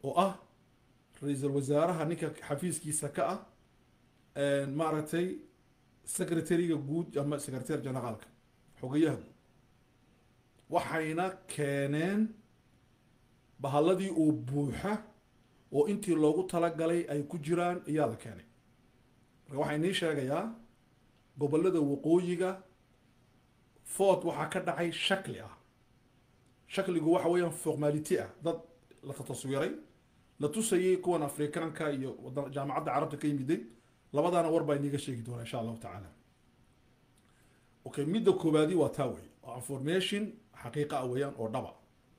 oo ah ra-iisul wasaaraha ninka xafiiskiisa ka ah maaragtay secretary-ga guud ama secretary generaalka xogayaha guud waxayna keeneen bahalladii oo buuxa oo intii loogu talagalay ay ku jiraan ayaa la keenay marka waxaa inii sheegayaa gobollada waqooyiga ford waxaa ka dhacay shakli ah shakligu waxa weeyaan formality ah dad la taswiray la tusayay kuwan afrikaanka iyo jaamacadda carabta ka yimiday labadaana war baa iniga sheegi doonaa insha allahu tacaala okay midda koobaadi waa taa wey waa information xaqiiqa ah weeyaan oo dhaba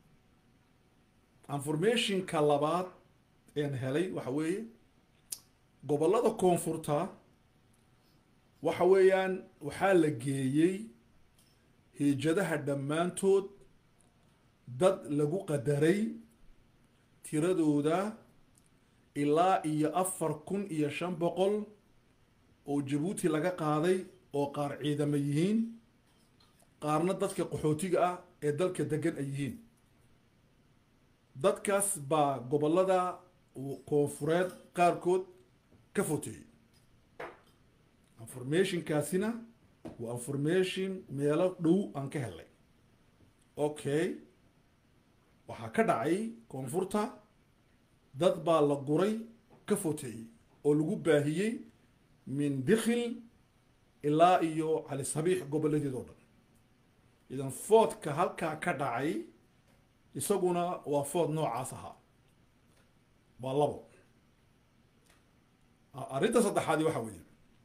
informationka labaad een helay waxa weeye gobollada koonfurta waxa weeyaan waxaa la geeyey hiijadaha dhammaantood dad lagu qadaray tiradooda ilaa iyo afar kun iyo shan boqol oo jabuuti laga qaaday oo qaar ciidamo yihiin qaarna dadka qaxootiga ah ee dalka degan ay yihiin dadkaas baa gobollada koonfureed qaarkood ka foteeyey informationkaasina waa information meelo dhow aan ka helnay okay waxaa ka dhacay koonfurta dad baa la guray ka foteeyey oo lagu baahiyey min dikhil ilaa iyo cali sabiix gobolladeed oo dhan idan foodka halkaa ka dhacay isaguna waa food noocaas ahaa waa labo arrinta saddexaadi waxa weeye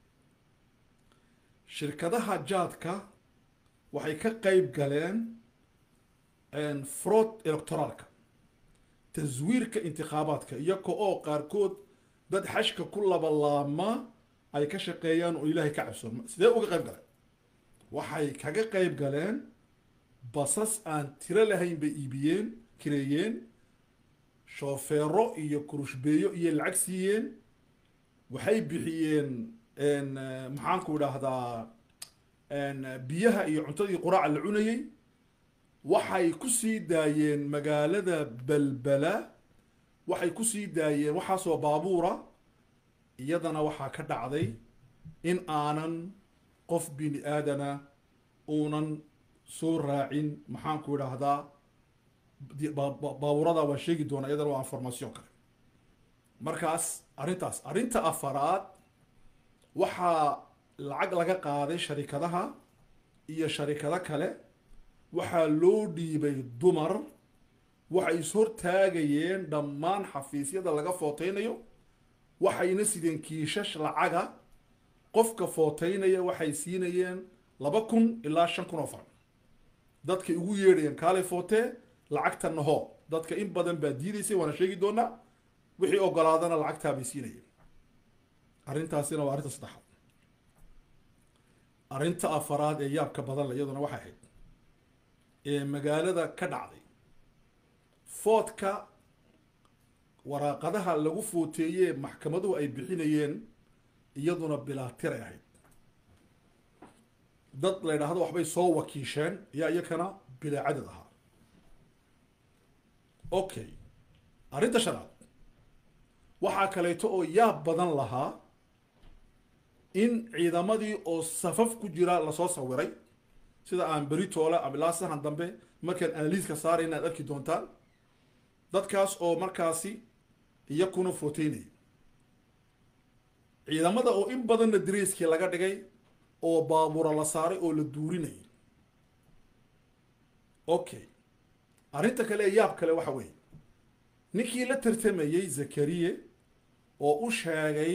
shirkadaha jaadka waxay ka qeyb galeen fraud electoraalka taswiirka intikhaabaadka iyaga oo qaarkood dad xashka ku labalaama ay ka shaqeeyaan oo ilaahay ka cabsoon sidee uga qeyb galeen waxay kaga qeyb galeen basas aan tiro lahayn bay iibiyeen kireeyeen shoofeero iyo kurushbeeyo iyo lacag siiyeen waxay bixiyeen maxaanku idhaahdaa biyaha iyo cuntadii quraaca la cunayey waxay ku sii daayeen magaalada belbela waxay ku sii daayeen waxaasoo baabuura iyadana waxaa ka dhacday in aanan qof bini aadana uunan soo raacin maxaanku idhaahdaa baabuurada waan sheegi doonaa iyadana waa information kale markaas arrintaas arrinta afaraad waxaa lacag laga qaaday sharikadaha iyo sharikado kale waxaa loo dhiibay dumar waxay ishortaagayeen dhammaan xafiisyada laga footeynayo waxayna sideen kiishash lacaga qofka footeynaya waxay siinayeen laba kun ilaa shan kun oo faran dadkay ugu yeedhayeen kaalay footee lacagta naho dadka in badan baa diidaysay waana sheegi doonaa wixii ogolaadana lacagtaa bay siinayeen arrintaasina waa arrinta saddexaad arrinta afaraad ee yaabka badan le iyaduna waxay ahayd ee magaalada ka dhacday foodka waraaqadaha lagu footeeyee maxkamaduhu ay bixinayeen iyaduna bilaatir ay ahayd dad la ydhaahdo waxbay soo wakiisheen ayaa iyakana bilaa cadad ahaa okay arrinta shanaad waxaa kaleeto oo yaab badan lahaa in ciidamadii oo safaf ku jira lasoo sawiray sida aan beritoole abilaa sahan dambe markaan analiiska saaray inaad arki doontaan dadkaas oo markaasi iyakuna footeynaya ciidamada oo in badanna dareyskii laga dhigay oo baabuura la saaray oo la duurinayay okay arrinta kale ee yaab kale waxa weeye ninkii la tartamayey zakariye oo u sheegay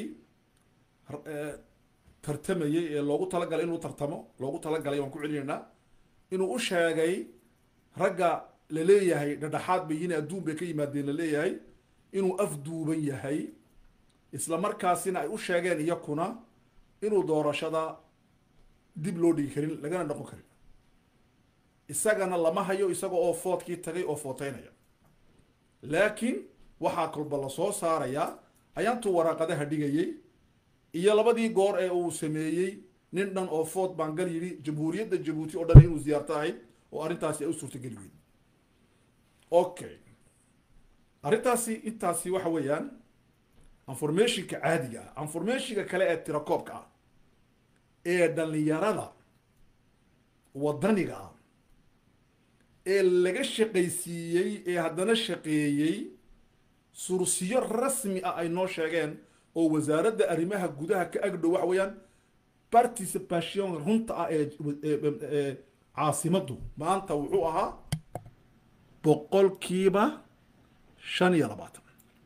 tartamayey ee loogu talagalay inuu tartamo loogu talagalay waan ku celinaynaa inuu u sheegay ragga la leeyahay dhadhaxaad bay yihiin adduun bay ka yimaadeen la leeyahay inuu afduuban yahay isla markaasina ay u sheegeen iyakuna inuu doorashada dib loo dhigi karin lagana noqon karin isagana lama hayo isaga oo foodkii tagay oo footeynaya laakiin waxaa kolba lasoo saarayaa ayaantuu waraaqadaha dhigayey iyo labadii goor ee uu sameeyey nin dhan oo food baangal yidhi jamhuuriyadda jabuuti oo dhan inuu ziyaarto ahayd oo arrintaasi ay u suurtageli weyd okay arrintaasi intaasi waxa weeyaan informationka caadiga ah informationka kale ee tirakoobka ah ee dhalinyarada waddaniga ah ee laga shaqaysiiyey ee haddana shaqeeyey sursiyo rasmi ah ay noo sheegeen oo wasaaradda arrimaha gudaha ka agdhow waxa weeyaan participation runta ah ee caasimaddu maanta wuxuu ahaa boqolkiiba shan iyo labaatan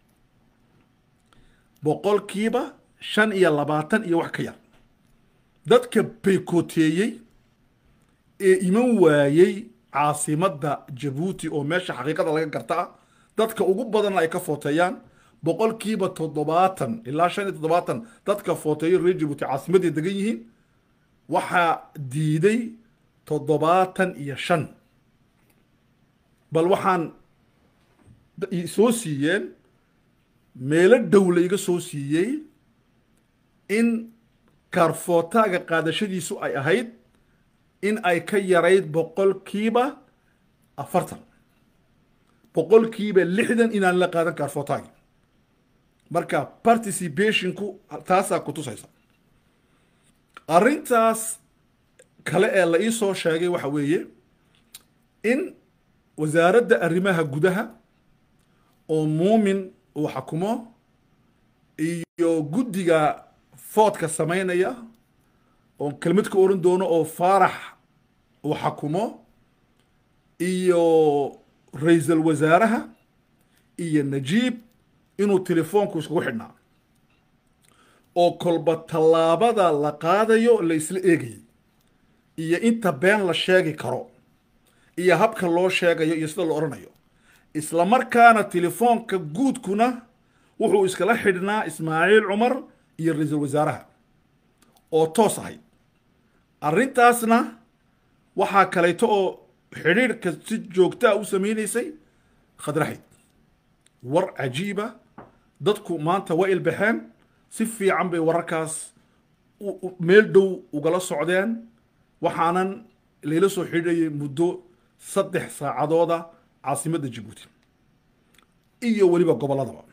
boqolkiiba shan iyo labaatan iyo wax ka yar dadka baykoteeyey ee iman waayey caasimadda jabuuti oo meesha xaqiiqada laga garta ah dadka ugu badanna ay ka footeeyaan boqolkiiba toddobaatan ilaa shan iyo toddobaatan dadka footeeyo reer jabuuti caasimadday degan yihiin waxaa diiday toddobaatan iyo shan bal waxaan soo siiyeen meelo dhow la iga soo siiyey in kaarfootaaga qaadashadiisu ay ahayd in ay ka yarayd boqolkiiba afartan boqolkiiba lixdan inaan la qaadan kaarfootaagi marka participationku taasaa ku tusaysa arrintaas kale ee la ii soo sheegay waxa weeye in wasaaradda arrimaha gudaha oo muumin uu xakumo iyo guddiga foodka samaynaya oo kelmad ka oran doono oo faarax uu xakumo iyo ra-iisal wasaaraha iyo najiib inuu telefoonku iskugu xidhnaa oo kolba tallaabada la qaadayo la isla eegayay iyo inta been la sheegi karo iyo habka loo sheegayo iyo sida la odhanayo isla markaana telefoonka guudkuna wuxuu iskala xidhnaa ismaaciil cumar iyo ra-iisul wasaaraha oo toos ahayd arrintaasna waxaa kaleeto oo xidhiirhka si joogtaa u samaynaysay khadraxayd war cajiiba dadku maanta waa ilbaxeen si fiican bay wararkaas meel dhow ugala socdeen waxaanan layla soo xidhiirayay muddo saddex saacadooda caasimadda jabuuti iyo weliba gobolladaba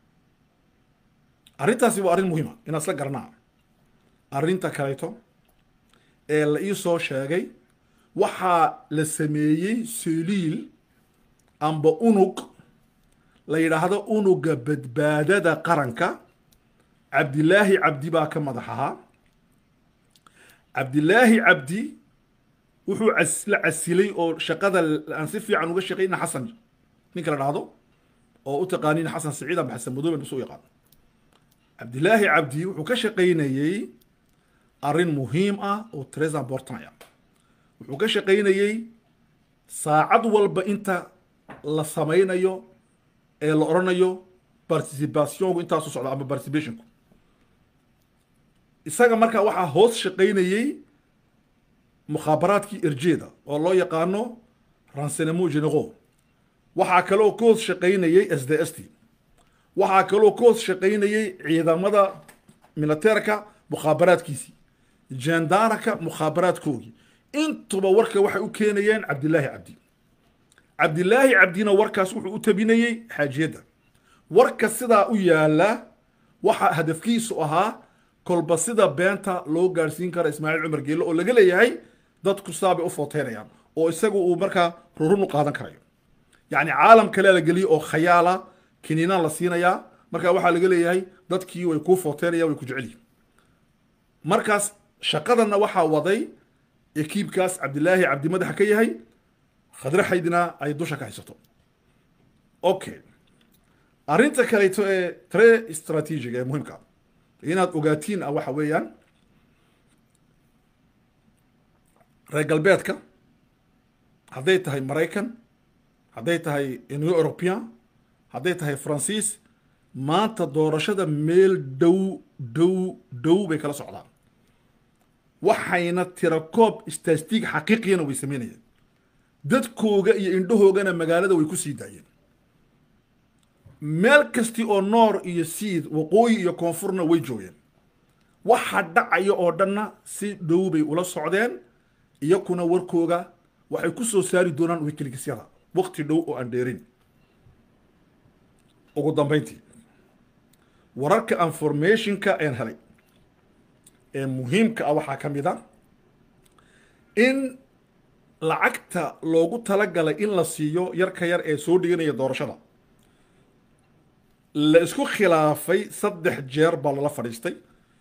arrintaasi waa arrin muhiima inaan isla garanaa arrinta kaleeto ee la ii soo sheegay waxaa la sameeyey seliil amba unug la yidhaahdo unuga badbaadada qaranka cabdilaahi cabdi baa ka madax ahaa cabdilaahi cabdi wuxuu la casilay oo shaqada aan si fiican uga shaqayna xasan ninka la dhahdo oo u taqaaniin xasan siciid amba xasan madoobe bas u yaqaan cabdilaahi cabdi wuxuu ka shaqaynayey arrin muhiim ah oo tres important ah wuxuu ka shaqaynayey saacad walba inta la samaynayo ee la odhanayo participationku intaasu socda ama participationku isaga markaa waxaa hoos shaqaynayey mukhaabaraadkii erjeeda oo loo yaqaano renseignement généraux waxaa kaloo ka hoos shaqaynayey s d s t waxaa kaloo ka hoos shaqaynayey ciidamada militeerka mukhaabaraadkiisii jendaraka mukhaabaraadkoogii intuba warka waxay u keenayeen cabdilaahi cabdi cabdilaahi cabdina warkaas wuxuu u tabinayey xaajiyadda warka sidaa u yaala waxa hadafkiisu ahaa kolba sida beenta loo gaadhsiin kara ismaaciil cumar geelle oo laga leeyahay dadku sidaabay u footeynayaan oo isagu uu markaa rurun u qaadan karayo yacni caalam kalea la geliye oo khayaala kiniinaan la siinayaa marka waxaa laga leeyahay dadkii way kuu footeynayaan way ku jecelyihin markaas shaqadanna waxaa waday ekiibkaas cabdilaahi cabdi madaxa ka yahay khadraxaydna ay dusha ka haysato okay arrinta kaleeto ee tre strategiga ee muhiimka inaad ogaatiin ah waxa weeyaan reer galbeedka hadday tahay maraykan hadday tahay union european hadday tahay faransiis maanta doorashada meel dhow dhow dhow bay kala socdaan waxayna tirakoob stastiig xaqiiqiyana way sameynayeen dadkooga iyo indhahoogana magaalada way ku sii daayeen meel kasti oo noor iyo siid waqooyi iyo koonfurna way joogeen waxa dhacaya oo dhanna si dhow bay ula socdeen iyakuna warkooga waxay ku soo saari doonaan wikiligisyada waqti dhow oo aan dheerin ugu dambayntii wararka informationka een helay ee muhiimka ah waxaa ka mid a in lacagta loogu talagalay in la siiyo yarka yar ee soo dhiganaya doorashada la isku khilaafay saddex jeer baa lala fadhiistay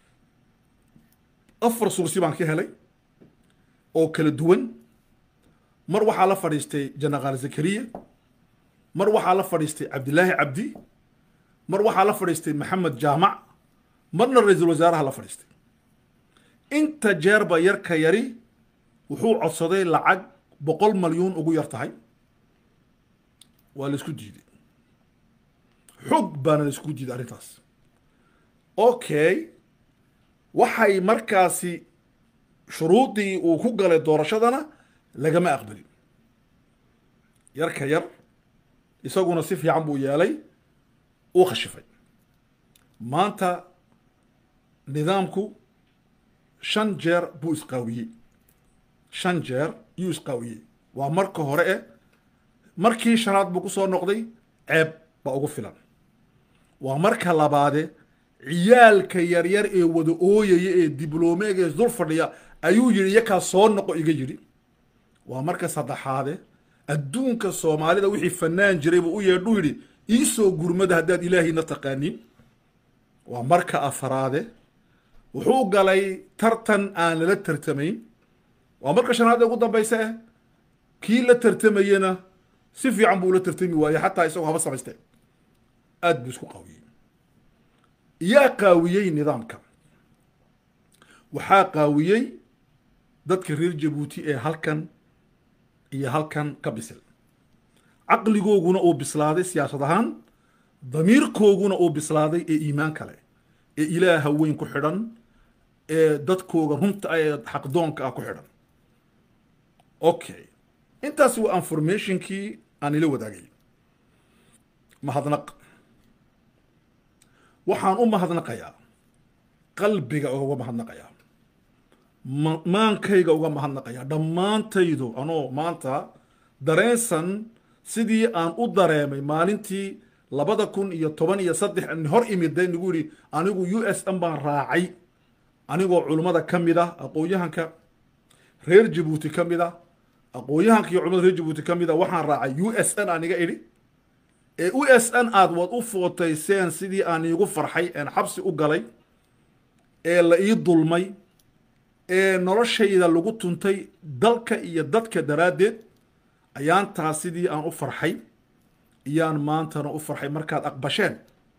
afar sursi baan ka helay oo kala duwan mar waxaa la fadhiistay janaqaal zakariya mar waxaa la fadhiistay cabdilaahi cabdi mar waxaa la fadhiistay maxamed jaamac marna ra-iisul wasaaraha la fadhiistay inta jeerba yarka yari wuxuu codsaday lacag boqol malyuun ugu yar tahay waa la isku diiday xog baana la isku diiday arrintaas okay waxay markaasi shuruudii uu ku galay doorashadana lagama aqbalin yarka yar isaguna si fiican buu yeelay uu khashifay maanta nidaamku shan jeer buu isqaawiyey shan jeer yuu isqaawiyey waa marka hore eh markii shanaad buu ku soo noqday ceeb baa ugu filan waa marka labaade ciyaalka yaryar ee wada ooyaya ee diblomeega ee dul fadhiya ayuu yidhi iyakaa soo noqo iga yidhi waa marka saddexaade adduunka soomaalida wixii fanaan jiray buu u yeedhuu yidhi iisoo gurmada haddaad ilaahayna taqaanin waa marka afaraade wuxuu galay tartan aan lala tartamayn waa marka shanaad ee ugu dambaysa eh kii la tartamayena si fiican buu la tartami waayey xataa isagoo haba samaystee aada buu isku qaawiyey yaa qaawiyey nidaamka waxaa qaawiyey dadka reer jabuuti ee halkan iyo halkan ka bisil caqligooguna uu bislaaday siyaasad ahaan damiirkooguna uu bislaaday ee iimaan kale ee ilaaha weyn ku xidhan ee dadkooga runta ah ee xaqdoonka ah ku xidhan okay intaasi waa informationkii aan ila wadaagay mahadnaq waxaan u mahadnaqayaa qalbiga uga mahadnaqayaa maankayga uga mahadnaqayaa dhammaantaydu anoo maanta dareensan sidii aan u dareemay maalintii labada kun iyo toban iyo saddex hor imida nagu yidhi anigu u s n baan raacay anigoo culummada ka mid ah aqoon-yahanka reer jabuuti ka mid ah aqoon-yahanka iyo culimada reer jabuuti ka mid a waxaan raacay u s n aan iga idhi ee u s n aad waad u footayseen sidii aan iigu farxay een xabsi u galay ee la ii dulmay ee noloshayda lagu tuntay dalka iyo dadka daraaddeed ayaan taas sidii aan u farxay iyaan maantana u farxay markaad aqbasheen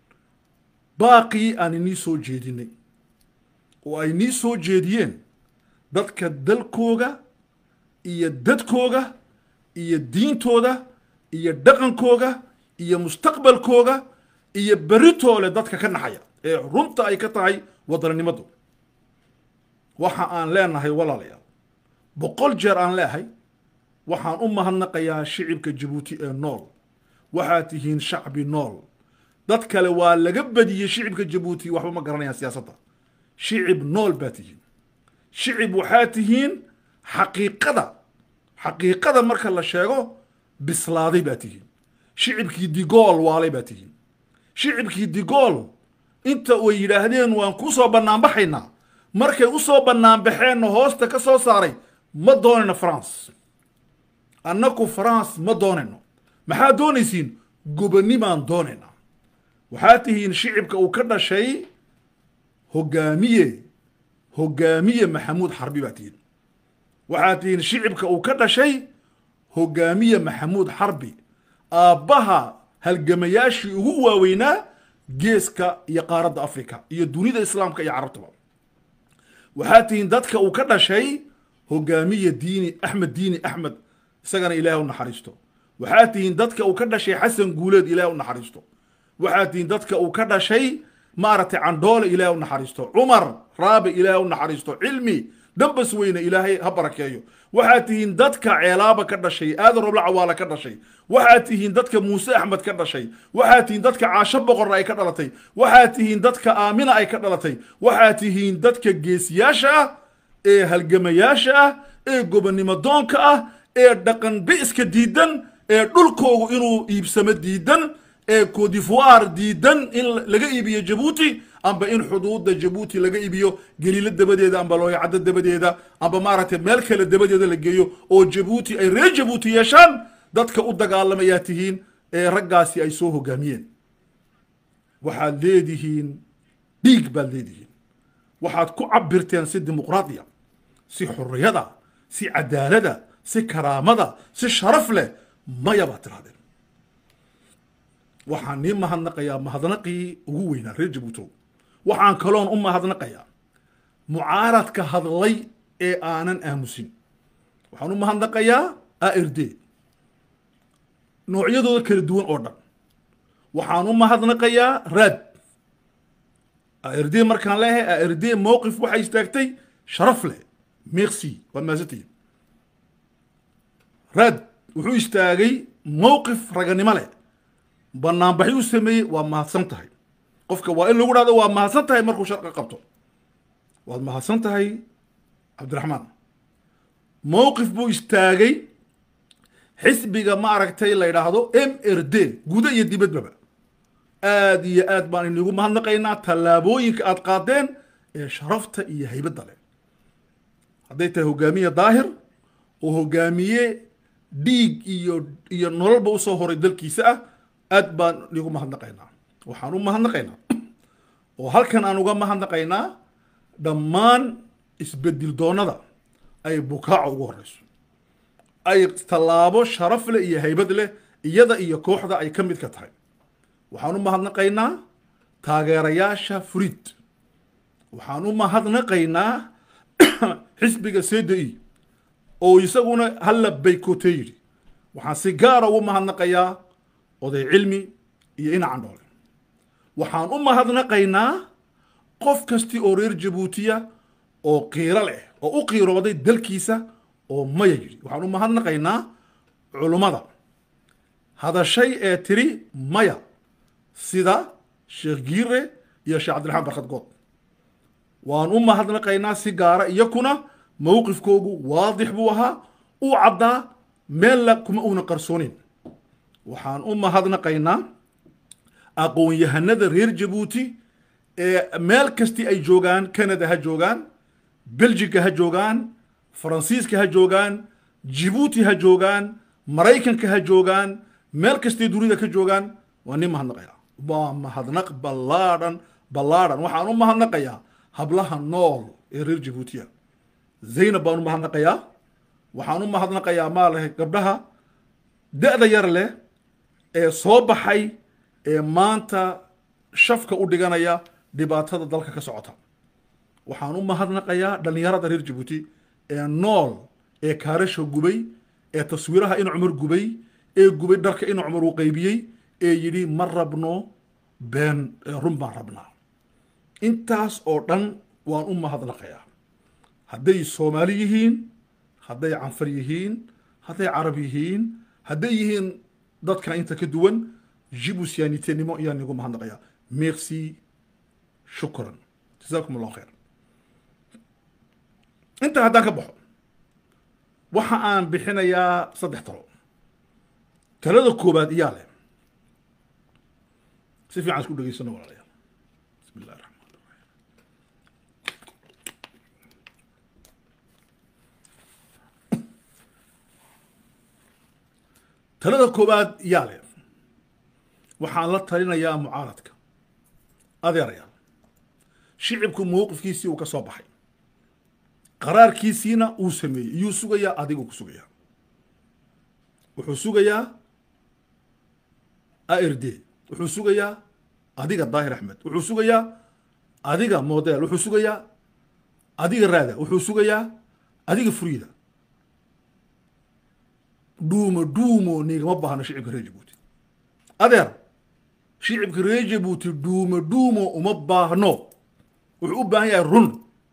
baaqii aan inii soo jeedinay oo ay nii soo jeediyeen dadka dalkooga iyo dadkooga iyo diintooda iyo dhaqankooga iyo mustaqbalkooga iyo beritoole dadka ka naxaya ee runta ay ka tahay wadannimadu waxa aan leenahay walaalayaal boqol jeer aan leehay waxaan u mahadnaqayaa shicibka jabuuti ee nool waxaad tihiin shacbi nool dad kale waa laga badiyey shicibka jabuuti waxba ma garanayaan siyaasadda shicib nool baa tihiin shicib waxaa tihiin xaqiiqada xaqiiqada marka la sheego bislaaday baa tihiin shicibkii digool waalay baa tihiin shicibkii digool inta ay yidhaahdeen waan ku soo bannaanbaxaynaa markay u soo bannaanbaxeenna hoosta ka soo saaray ma doonayno france annaku france ma doonayno maxaad doonaysiin gobonimaan doonaynaa waxaad tihiin shicibka uu ka dhashay hogaamiye hogaamiye maxamuud xarbi baa tihiin waxaad tihiin shicibka uu ka dhashay hogaamiye maxamuud xarbi aabbaha halgamayaashii ugu waaweynaa geeska iyo qaaradda africa iyo dunida islaamka iyo carabtaba waxaad tihiin dadka uu ka dhashay hogaamiye diini axmed diini axmed isagana ilaah u naxariisto waxaad tihiin dadka uu ka dhashay xasan guuleed ilaah u naxariisto waxaad tihiin dadka uu ka dhashay maaragtay candhoole ilaah u naxariisto cumar raabi ilaah u naxariisto cilmi dambas weyne ilaahay ha barakeeyo waxaad tihiin dadka ceelaaba ka dhashay aadan robla cawaala ka dhashay waxaad tihiin dadka muuse axmed ka dhashay waxaad tihiin dadka caasho boqorna ay ka dhalatay waxaad tihiin dadka aamina ay ka dhalatay waxaad tihiin dadka geesiyaasha ah ee halgamayaasha ah ee gobonnimo doonka ah ee dhaqan bi'iska diidan ee dhulkoogu inuu iibsamo diidan ee codivoire diidan in laga iibiyo jabuuti amba in xuduudda jabuuti laga iibiyo geliilo dabadeeda amba looyacaddo dabadeeda amba maaragtay meel kale dabadeeda la geeyo oo jabuuti ay reer jabuuti yeeshaan dadka u dagaalamayaa tihiin ee raggaasi ay soo hogaamiyeen waxaad leedihiin dhiig baad leedihiin waxaad ku cabirteen si dimuqraadiya si xurriyada si cadaalada si karaamada si sharaf leh maya baad tirahdeen waxaan nii mahadnaqayaa mahadnaqii ugu weynaa reer jabuutow waxaan kaloon u mahadnaqayaa mucaaradka hadlay ee aanan aamusin waxaan u mahadnaqayaa ard noocyadooda kala duwan oo dhan waxaan u mahadnaqayaa raad ard markaan leeyahay ard mowqif waxay istaagtay sharaf leh merci waad mahadsantihiin raad wuxuu istaagay mowqif raganimo leh banaanbaxi u sameeyey waa mahadsan tahay qofka waa in lagu dhahdo waa mahadsan tahay markuu sharqa qabto waad mahadsan tahay cabdiraxmaan mowqif buu istaagay xisbiga ma aragtay la yidhaahdo m r d guda iyo dibadbaba aad iyo aad baan inigu mahadnaqaynaa tallaabooyinka aad qaadeen ee sharafta iyo haybadda leh hadday tahay hogaamiye daahir oo hogaamiye dhiig iyo iyo nololba usoo horay dalkiisa ah aad baan inigu mahadnaqaynaa waxaan u mahadnaqaynaa oo halkan aan uga mahadnaqaynaa dhammaan isbedil doonada ay bukaaco ugu horeyso ay tallaabo sharaf leh iyo haybad leh iyada iyo kooxda ay ka mid ka tahay waxaan u mahadnaqaynaa taageerayaasha furiid waxaan u mahadnaqaynaa xisbiga cdi oo isaguna halla baykotee yidhi waxaan si gaara ugu mahadnaqayaa oday cilmi iyo inacan dhoole waxaan u mahadnaqaynaa qof kasti oo reer jabuutiya oo qiiro leh oo u qiirooday dalkiisa oo maya yidhi waxaan u mahadnaqaynaa culummada hadashay ee tiri maya sida sheekh giire iyo sheekh cabdiraxmaan barkad good waan u mahadnaqaynaa si gaara iyakuna mowqifkoogu waadix buu ahaa uu caddaa meella kuma uuna qarsoonin waxaan u mahadnaqaynaa aqoon-yahanada reer jabuuti ee meel kasti ay joogaan canada ha joogaan belgica ha joogaan faransiiska ha joogaan jibuuti ha joogaan maraykanka ha joogaan meel kastay dunida ka joogaan waa nin mahadnaqaya waa mahadnaq ballaadhan ballaadhan waxaan u mahadnaqayaa hablaha nool ee reer jabuutiya zaynab baan u mahadnaqayaa waxaan u mahadnaqayaa maalahay gabdhaha da-da yar leh ee soo baxay ee maanta shafka u dhiganaya dhibaatada dalka ka socota waxaan u mahadnaqayaa dhallinyarada reer jabuuti ee nool ee kaarasha gubay ee taswiiraha in cumar gubay ee gubay dharka in cumar uu qaybiyey ee yidhi ma rabno been run baan rabnaa intaas oo dhan waan u mahadnaqayaa hadday soomaali yihiin hadday canfar yihiin hadday carab yihiin hadday yihiin dadka inta ka duwan jibusiyaanitinimo ayaan igu mahadnaqayaa merci shukran jazaakum allahu khayr intaa haddaan ka baxo waxa aan bixinayaa saddex talo talada koobaad iyaa leh si fiican isku dhegeysano walaalayaal bismi illahi raxmaan raxiim talada koobaad iyaa leh waxaan la talinayaa mucaaradka adeerayaal shicibku mowqifkiisii uu ka soo baxay qaraarkiisiina uu sameeyey iyuu sugayaa adigu ku sugayaa wuxuu sugayaa ard wuxuu sugayaa adiga daahir axmed wuxuu sugayaa adiga model wuxuu sugayaa adiga raada wuxuu sugayaa adiga furiida dhuumo dhuumo nigama baahno shicibka reer jabuuti adeer shicibka reer jabuuti dhuumo dhuumo uma baahno wuxuu u baahan yahay run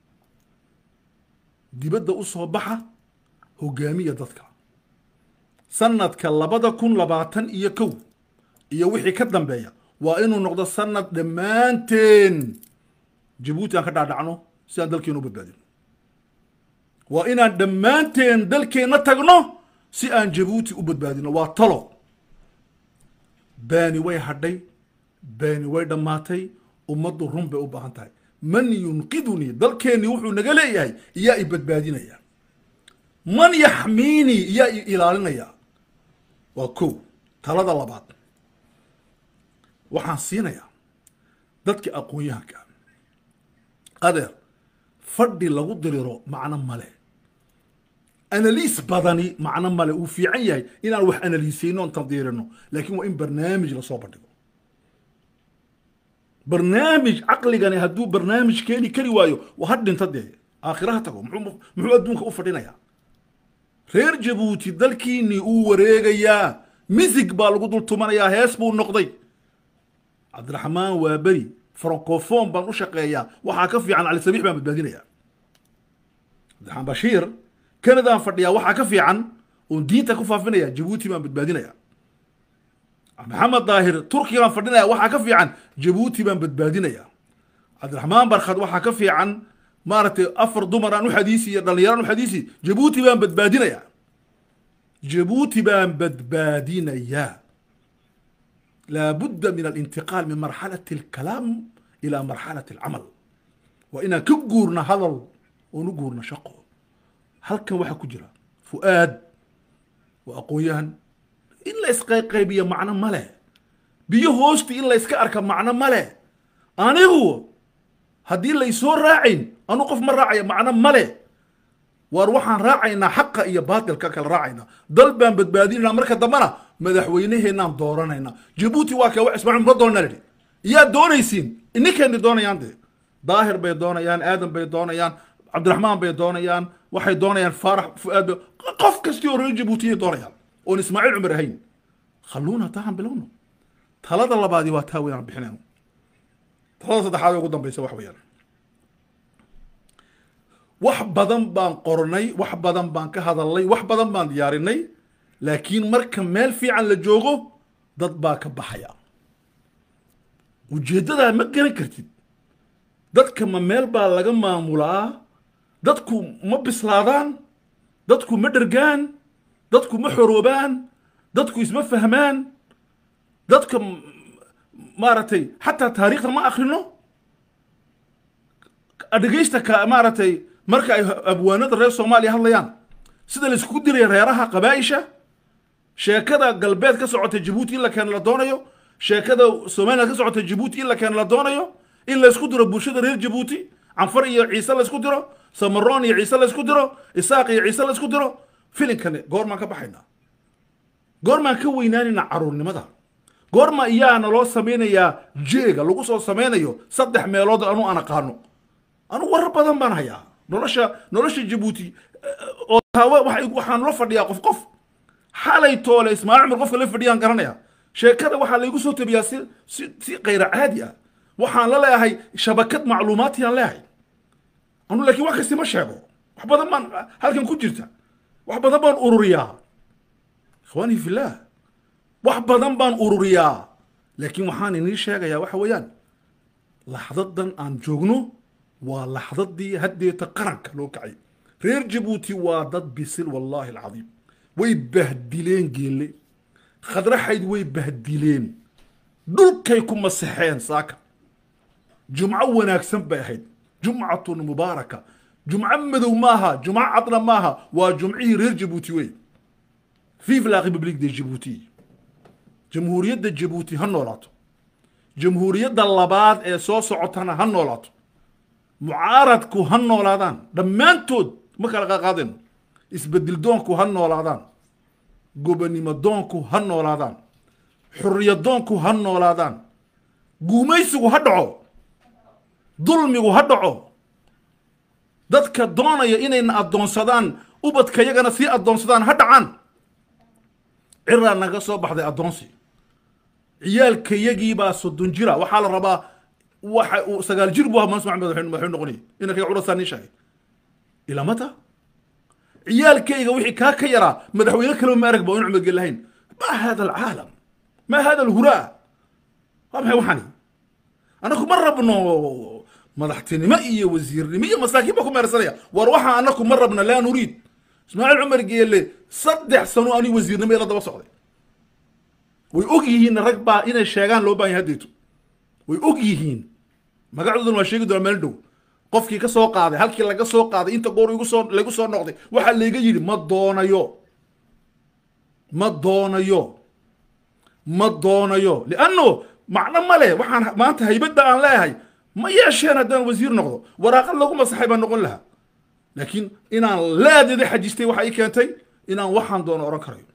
dibadda u soo baxa hogaamiya dadka sanadka labada kun labaatan iyo kow iyo wixii ka dambeeya waa inuu noqdo sanad dhammaanteen jabuuti aan ka dhaadhacno si aan dalkeena u badbaadino waa inaan dhammaanteen dalkeenna tagno si aan jabuuti u badbaadino waa talo baani way hadhay baani way dhammaatay ummaddu run bay u baahan tahay man yunqidunii dalkeennii wuxuu naga leeyahay iyaa i badbaadinaya man yaxmiinii iyaa i ilaalinaya waa kow talada labaad waxaan siinayaa dadka aqoon-yahanka adeer fadhi lagu diriro macno male analiis badani macno male uu fiican yahay inaan wax analiisayno on tandiirino laakiin waa in barnaamij lasoo bandhigo barnaamij caqligani hadduu barnaamij keeni kari waayo waa ha dhinta dee aakhiraha tago muxuu muxuu adduunka u fadhinayaa reer jabuuti dalkiinii uu wareegayaa misig baa lagu dul tumanayaa hees buu noqday cabdiraxmaan waa beri francophone baan u shaqeeyaa waxaa ka fiican cali sabiix baan badbaadinaya cabdiraxmaan bashiir canadaan fadhiyaa waxaa ka fiican oon diinta ku faafinaya jabuuti baan badbaadinaya maxamed daahir turkigaan fadhinaya waxaa ka fiican jabuuti baan badbaadinaya cabdiraxmaan barkhad waxaa ka fiican maaragtay afar dumar aan u xadiisi iyo dhallinyaraan u xadiisi jabuuti baan badbaadinaya jabuuti baan badbaadinaya laabudda min alintiqaal min marxalati alkalaam ila marxalati alcamal waa inaan ka guurna hadal oon u guurna shaqo halkan waxaa ku jira fu'aad waa aqoon-yahan in la isqayqaybiyo macno ma leh biyo hoosti in la yska arka macno ma leh anigu haddii laysoo raacayn anu qof ma raacaya macno ma leh waar waxaan raacaynaa xaqa iyo baatilka kala raacaynaa dal baan badbaadinayna marka dambena madaxweyneheenaan dooranayna jabuuti waa kee wax ismaaciil ma doonaa lidhi yaa doonaysiin ininkeeni doonayaan dee daahir bay doonayaan aadan bay doonayaan cabdiraxmaan bay doonayaan waxay doonayaan faarax fu'aad bay qof kastii oo reer jabuutiyay doonayaan oon ismaaciil cumar ahayn khalluuna taahan bilowno talada labaadii waa taa weynaan bixinayno talada saddexaad ee ugu dambaysa wax weeyaan wax badan baan qornay wax badan baan ka hadalnay wax badan baan diyaarinay laakiin marka meel fiican la joogo dad baa ka baxaya ujeeddadaa ma garan kartid dadka ma meel baa laga maamulaa dadku ma bislaadaan dadku ma dhergaan dadku ma xoroobaan dadku isma fahmaan dadka maaragtay xataa taariikhda ma akrino dhegaysta ka maaragtay marka ay abwaanada reer soomaaliya hadlayaan sida laiskugu diraya reeraha qabaaisha sheekada galbeed ka socota jabuuti in la keeno la doonayo sheekada somaliland ka socota jabuuti in la keeno la doonayo in laysku diro bulshada reer jabuuti canfar iyo ciise laysku diro samaroon iyo ciise laysku diro isaaq iyo ciise laysku diro filinkani goormaan ka baxaynaa goormaan ka weynaanaynaa caruurnimada goorma iyaana loo samaynayaa jeega lagu soo samaynayo saddex meelood anu aan aqaano anugu warar badan baan hayaa nolosha nolosha jabuuti oo taawa waxaan la fadhiyaa qof qof xalay toole ismaaciil cumar qofka la fadhiyaan garanaya sheekada waxaa laygu soo tabiyaa si si si kayra caadi ah waxaan la leeyahay shabakad macluumaatiyaan leeyahay anu laakiin wax kasti ma sheego wax badan baan halkan ku jirta wax badan baan ururiyaa ikhwaanii fillaah wax badan baan ururiyaa laakiin waxaan inii sheegayaa waxa weeyaan laxdadan aan joogno waa laxdadii haddeeta qaranka loo kacay reer jabuuti waa dad bisil wallaahi alcadiim way bahdileen geelle khadraxayd way bahdileen dhulkay ku masaxeen saaka jumco wanaagsan bay ahayd jumcatun mubaaraka jumco madow maaha jumco cadna maaha waa jumcihii reer jabuuti wey vive la république de jabuuti jamhuuriyadda jabuuti ha noolaato jamhuuriyadda labaad ee soo socotana ha noolaato mucaaradku ha noolaadaan dhammaantood ma kala qaqaadeen isbedel doonku ha noolaadaan gobonimo doonku ha noolaadaan xuriya doonku ha noolaadaan guumaysigu ha dhaco dulmigu ha dhaco dadka doonaya inayna addoonsadaan ubadka yagana sii addoonsadaan ha dhacaan ciraa naga soo baxday addoonsi ciyaalkayagiibaa soddon jira waxaa la rabaa waxa uu sagaal jir buu ahaa mansur maxamed madaxuu noqonayay inankaga curasaa nin sheegay ilamata ciyaalkayga wixii kaa ka yaraa madaxweyne kaleba ma arag ba in cumad gel lahayn ma hada alcaalam ma hada alhuraa waa maxay waxani anaku ma rabno madaxtinimo iyo wasiirnimo iyo masaakiin baa ku meersanaya war waxaa anaku ma rabna laa nuriid ismaaciil cumar geele saddex sano anigu wasiirnimo ila daba socday way og yihiin rag baa inay sheegaan loo baahan yahay haddeeto way og yihiin magacooduna waa sheegi doonaa meel dhow qofkii ka soo qaaday halkii laga soo qaaday inta goor igu soo lagu soo noqday waxaa layga yidhi ma doonayo ma doonayo ma doonayo lianno macno ma leh waxaan maanta haybadda aan leeyahay ma yeesheen haddaan wasiir noqdo waraaqad lagu masaxay baan noqon lahaa laakiin inaan laadeeda xajistay waxa ii keentay inaan waxaan doono oran karayo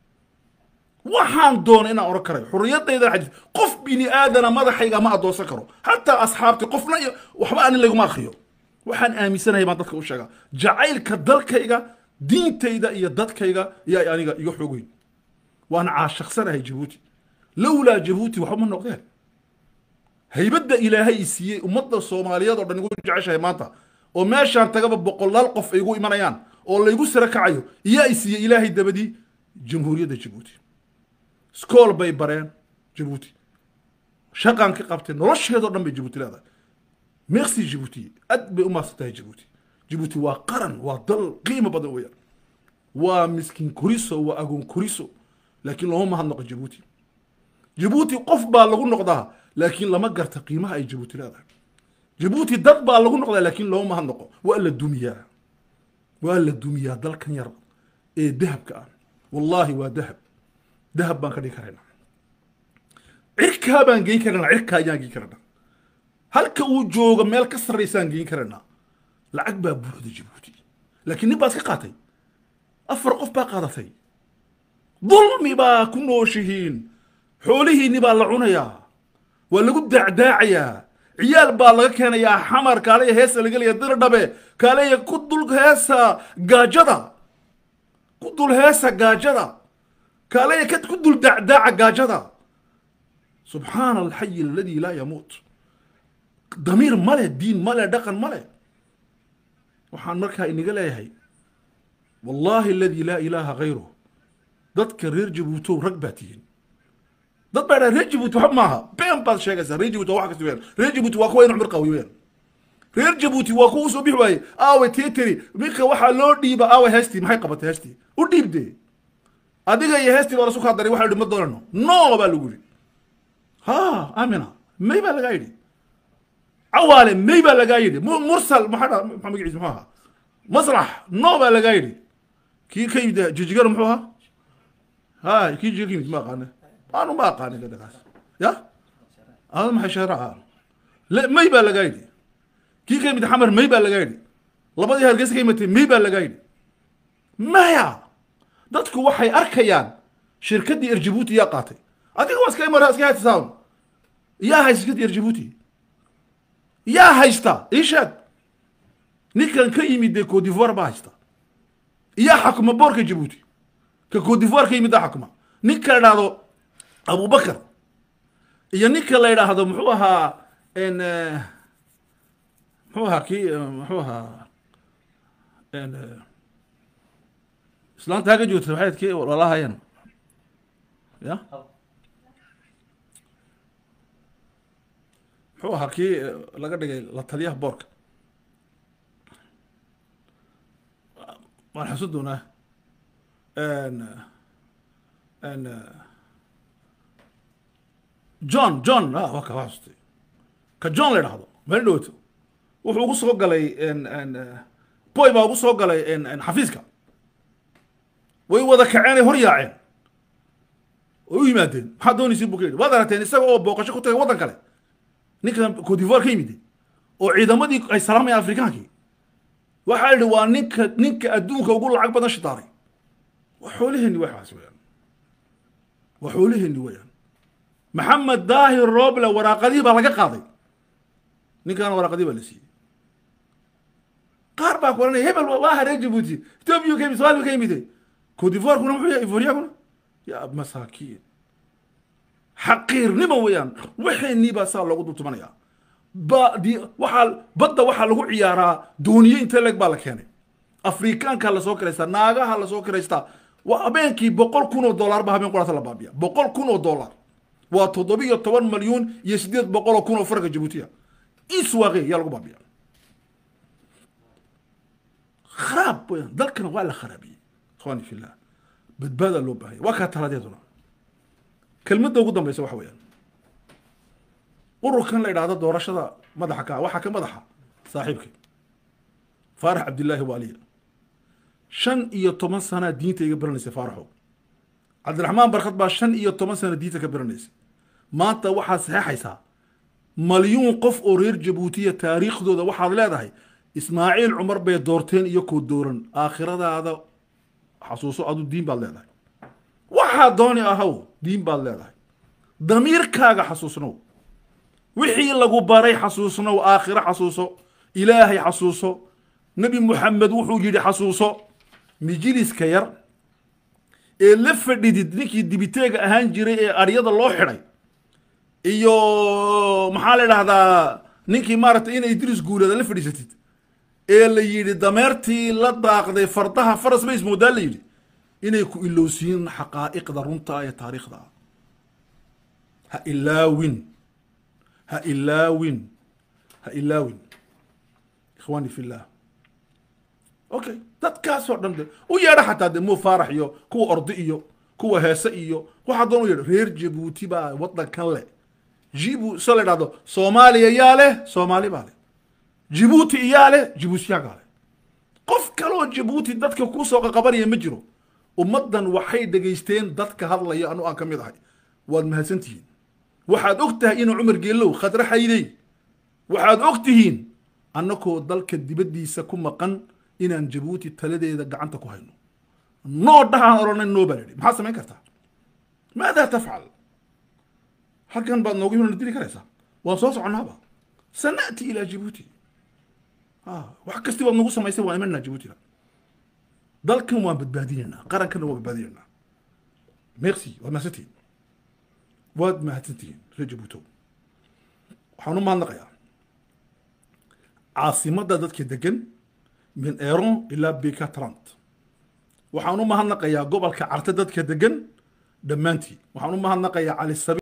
waxaan doono inaan oran karayo xurriyadaydan xajistay qof bini aadana madaxayga ma adoonsan karo xataa asxaabti qofna iyo waxba anin laguma akriyo waxaan aaminsanahay baan dadka u sheegaa jacaylka dalkayga diintayda iyo dadkayga iyo aniga iga xoog weyn waan caashaqsanahay jabuuti lowlaa jabuuti waxba ma noqdeen haybadda ilaahay i siiyey ummadda soomaaliyeed oo dhan igu jeceshahay maanta oo meeshaan tagaba boqolaal qof ay igu imanayaan oo laygu sara kacayo iyaa i siiyey ilaahay dabadii jamhuuriyadda jabuuti skool bay bareen jabuuti shaqaan ka qabtay nolosheedoo dhan bay jabuuti leedahay merci jabuuti aad bay u maadsan tahay jabuuti jabuuti waa qaran waa dal qiimo badan weeyaan waa miskiin koriso waa agoon koriso laakiin looma mahadnaqo jabuuti jabuuti qof baa lagu noqdaa laakiin lama garta qiimaha ay jabuuti leedahay jabuuti dad baa lagu noqdaa laakiin looma mahadnaqo waa la dumiyaa waa la dumiyaa dalkan yar ee dahabka ah wallaahi waa dahab dahab baan ka dhigi karaynaa cirkaa baan geyn karaynaa cirkaa ayaan geyn karaynaa halka uu joogo meel ka sarraysaan geyn karaynaa lacag baa buuxda jabuuti laakiin nin baa iska qaatay afar qof baa qaadatay dulmi baa ku nooshihiin xoolihiinni baa la cunayaa waa lagu daacdaacayaa ciyaal baa laga keenayaa xamar kaaleya heesa laga leeya dir dhabe kaaleya ku dul heesa gaajada ku dul heesa gaajada kaaleya ka ku dul daacdaaca gaajada subxaana alxayi aladi laa yamuut damiir male diin male dhaqan male waxaan markaa inaga leeyahay wallaahi aladi laa ilaaha hayruh dadka reer jabuutow rag baa tihiin dad baa dhaha reer jabuuti waxba maaha been baad sheegaysaa reer jabuuti waa wax kasta weyaan reer jabuuti waa kuwa in cumar qawi weyaan reer jabuuti waa kuwa usoo bixi waaye aawe teteri minka waxaa loo dhiiba aawe heestii maxay qabatay heestii u dhiibde adiga iyo heestii baa lasu kaa daray waxa yidhi ma doonano no baa lagu yidhi ha amina may baa lagaa yidhi cawaale may baa lagaa yidhi mursal maxaa dha maxaa magaciisa muxuu ahaa maslax no baa lagaa yidhi kii ka yimid jijigana muxuu ahaa ha kii jijiga ka yimid ma aqaane aanu ma aqaanin dadakaas ya ada maxay shaaraca le may baa lagaa yidhi kii ka yimid xamar may baa lagaa yidhi labadii hargeysa ka yimatay may baa lagaa yidhi maya dadku waxay arkayaan shirkaddii erjabuuti yaa qaatay adiga waa iska imara iska haysataan yaa haysta shirkaddii erjabuuti yaa haysta ii sheeg ninkan ka yimid dee codivoire baa haysta yaa xakuma boorka jabuuti ka codivoire ka yimid aa xakuma ninka la idhaahdo abubakar iyo ninka la yidhaahdo muxuu ahaa n muxuu ahaa kii muxuu ahaa n islaanta haga joogta waxay kii walaalahayan ya muxuu ahaa kii laga dhigay la taliyaha boorka waan xasun doonaa n n john john waa ka xasustay ka john la idhahdo meel dhowto wuxuu ugu soo galay boy baa ugu soo galay xafiiska way wada kaceenay hor yaaceen way u yimaadeen maxaa doonaysa bu ka yidhi waad aragteen isaga oo booqasho ku tagay waddan kale ninkan codivoire ka yimid oo ciidamadii ay salaamayaan afrikaankii waxaa yidhi waa ninka ninka adduunka ugu lacag badan shitaaray waa xoolaheenni waxaas weyaan waa xoolaheenni weyaan maxamed daahir roble waraaqadihii baa laga qaaday ninkaana waraaqadii baa la siiyey qaar baa kuranaya hebel waa haree jabuuti ethoobia ka yimid somalia ka yimid codivoirkuna muxuu yahay ivoriaguna ya masaakiin xaqiirnimo weeyaan waxeenii baa saa loogu dultumanaya ba di waxaa badda waxaa lagu ciyaaraa dooniye inte leg baa la keenay afrikaanka lasoo kiraystaa naagaha lasoo kiraystaa waa habeenkii boqol kun oo dollar ba habeen quraata la baabiya boqol kun oo dollar waa toddobiyo toban malyuun iyo sideed boqol oo kun oo farga jabuutiya iswaaqe yaa lagu baabiya kharaab weyaan dalkana waa la kharaabiyey ikhwani fillah badbaada loo baahaya waa kaa taladeeduna kelmadda ugu dambaysa waxa weeyaan ururkan la idhaahdo doorashada madaxa ka waxaa ka madaxa saaxiibkay faarax cabdillaahi waaliya shan iyo toban sanaa diinta iga baranaysay faaraxow cabdiraxmaan barkad baa shan iyo toban sana diinta ka baranaysay maanta waxaad saxeexaysaa malyuun qof oo reer jabuutiya taariikhdooda waxaad leedahay ismaaciil cumar bay doorteen iyo koo dooran aakhiradaada xasuuso adu diin baad leedahay waxaa dooni ahaw diin baad leedahay damiirkaaga xasuusnow wixii lagu baray xasuusnow aakhiro xasuuso ilaahay xasuuso nebi muxamed wuxuu yidhi xasuuso mijiliska yar ee la fadhidid ninkii dibiteega ahaan jiray ee aryada loo xidhay iyo maxaa la idhahdaa ninkii maaragtay inay idris guuleeda la fadhiisatid ee la yidhi dameertii la daaqday fardaha faras bays moodaa la yidhi inay ku ilowsiin xaqaa'iqda runta ee taariikhda ah ha ilaawin ha ilaawin ha ilaawin ikhwaani fillah okay dadkaasoo dhan de u yeedha xataa de muu faarax iyo kuwa ordi iyo kuwa heese iyo waxaa doon u yeedha reer jabuuti baa waddankan leh jibu so la idhahdo soomaaliya yaa leh soomaali baa leh jibuuti iyaa leh jibuutiyagaa leh qof kaloo jabuuti dadka kuusoo qaqabanaya ma jiro ummaddan waxay dhegaysteen dadka hadlaya anu aan ka mid ahay waad mahadsantihiin waxaad og tahay inuu cumar geelow khadre xaydey waxaad og tihiin annakoo dalka dibaddiisa ku maqan inaan jabuuti taladeeda gacanta ku hayno noo dhahaan odhanay noo baa lidhi maxaad samayn kartaa maadaa tafcal halkan baad noogu himna diri karaysaa waan soo soconnaaba sana'ti ilaa jabuuti wax kasti baad nagu samaysay waan imanaa jabuutina dalkan waan badbaadinaynaa qarankanna waan badbaadinaynaa merci waad mahadsantihiin waad mahadsantihiin reer jabuutow waxaan u mahadnaqayaa caasimadda dadka degan min eron ilaa bika trant waxaan u mahadnaqayaa gobolka carte dadka degan dhammaantii waxaan u mahadnaqayaa cali sabi